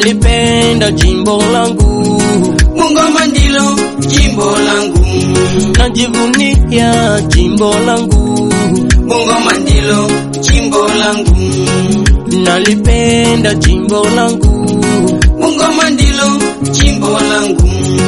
nalipenda jimbo langu, Bungoma ndilo jimbo langu, najivunia jimbo langu, Bungoma ndilo jimbo langu, nalipenda jimbo langu, Bungoma ndilo jimbo langu,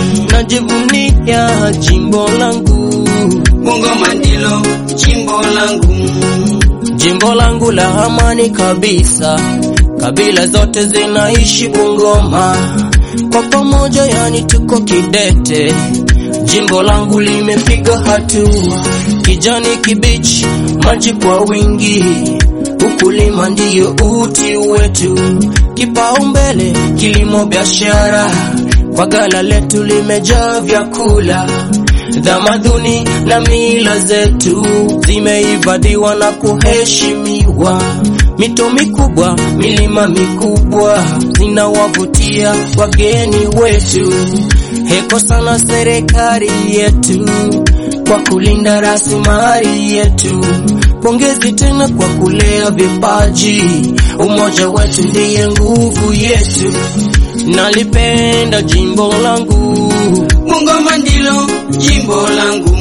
najivunia jimbo langu, Bungoma ndilo jimbo langu, jimbo langu la amani kabisa, kabila zote zinaishi Bungoma kwa pamoja, yani tuko kidete. Jimbo langu limepiga hatua, kijani kibichi, maji kwa wingi, ukulima ndiyo uti wetu, kipaumbele kilimo, biashara, kwa gala letu limejaa vyakula Tamaduni na mila zetu zimehifadhiwa na kuheshimiwa. Mito mikubwa, milima mikubwa zinawavutia wageni wetu. Heko sana serikali yetu kwa kulinda rasilimali yetu. Pongezi tena kwa kulea vipaji, umoja wetu ndiye nguvu yetu. Nalipenda jimbo langu, Bungoma ndilo jimbo langu,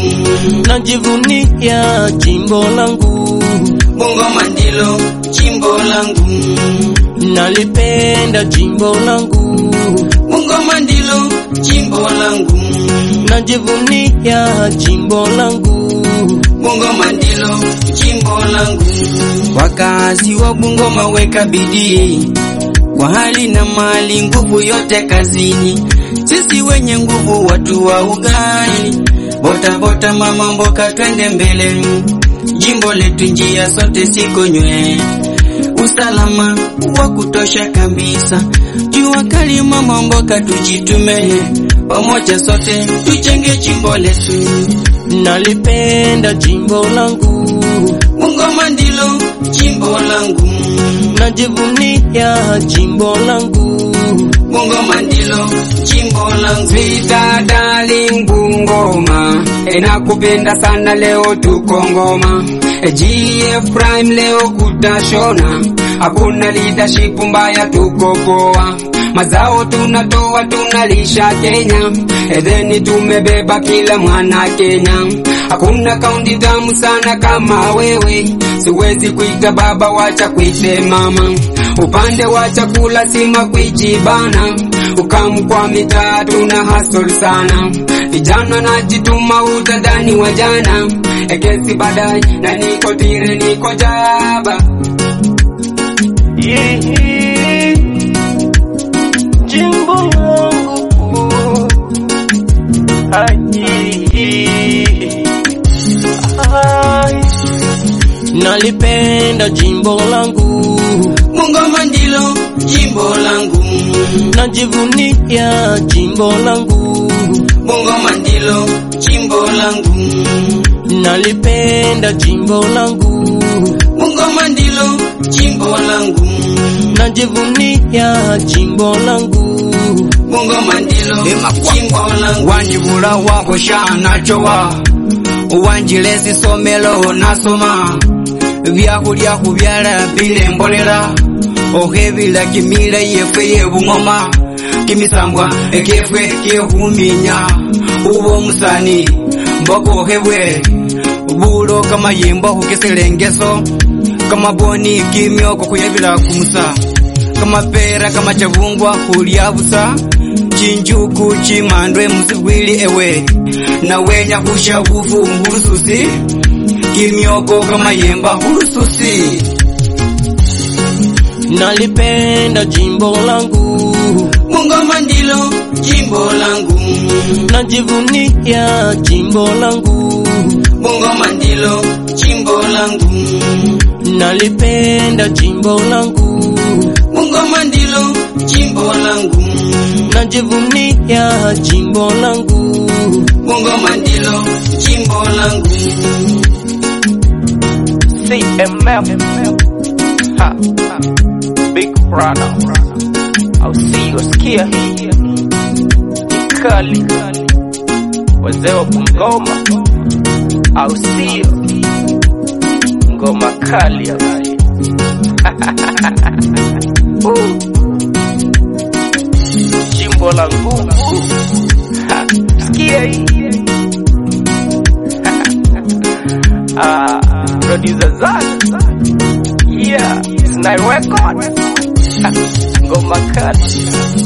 najivunia jimbo langu, Bungoma ndilo jimbo langu, nalipenda jimbo langu, Bungoma ndilo jimbo langu, najivunia jimbo langu, Bungoma ndilo jimbo langu. Wakazi wa Bungoma weka bidii kwa hali na mali, nguvu yote kazini. Sisi wenye nguvu, watu wa ugali, bota bota, mama mboka, twende mbele. Jimbo letu njia sote sikonywe, usalama wa kutosha kabisa. Jua kali, mama mboka, tujitume pamoja, sote tujenge jimbo letu. nalipenda jimbo langu, Bungoma ndilo jimbo langu, najivunia jimbo langu, Bungoma ndilo jimbo langu. Vita darling Bungoma, enakupenda sana leo tuko ngoma. E, GF Prime leo kutashona, hakuna leadership mbaya, tuko poa. Mazao tunatoa tunalisha Kenya, edheni tumebeba kila mwana Kenya. Hakuna kaunti tamu sana kama wewe, siwezi kuita baba, wacha kuite mama. Upande wa chakula sima kuijibana, ukamu kwa mitaa tuna hustle sana. Vijana najituma utadhani wa jana, ekesi baadaye na niko tire niko jaba. jimbo langu nalipenda jimbo langu, Bungoma ndilo jimbo langu, najivunia jimbo langu, Bungoma ndilo jimbo langu, nalipenda jimbo langu, Bungoma ndilo jimbo langu, najivunia jimbo langu, Bungoma ndilo jimbo langu. wanjibula wakosha nachowa uwanjilesi somelo nasoma byakulya kubyala bile mbolela okhebila kimila yefwe yebungoma kimisambwa ekefwe kyehuminya uba omusani mboka okhebwe bulo kamayimbo khukiselengeso kamaboni kimyoko khuyebila kumusa kamapera kamachavungwa khulya busa chinjuku chimandwe musibwili ewe nawenya khusha bufu khulususi kimyoko kamayemba khulususi nalipenda jimbo langu, Bungoma ndilo jimbo langu, najivunia jimbo langu, Bungoma ndilo jimbo langu, nalipenda jimbo langu, Bungoma ndilo jimbo langu, najivunia jimbo langu, Bungoma ndilo jimbo langu. CMF. Ha, ha. Big brother. I'll see you sikia hii. Ni kali. Wazee wa Bungoma. I'll see you. Ngoma kali. Woo. ngoma kali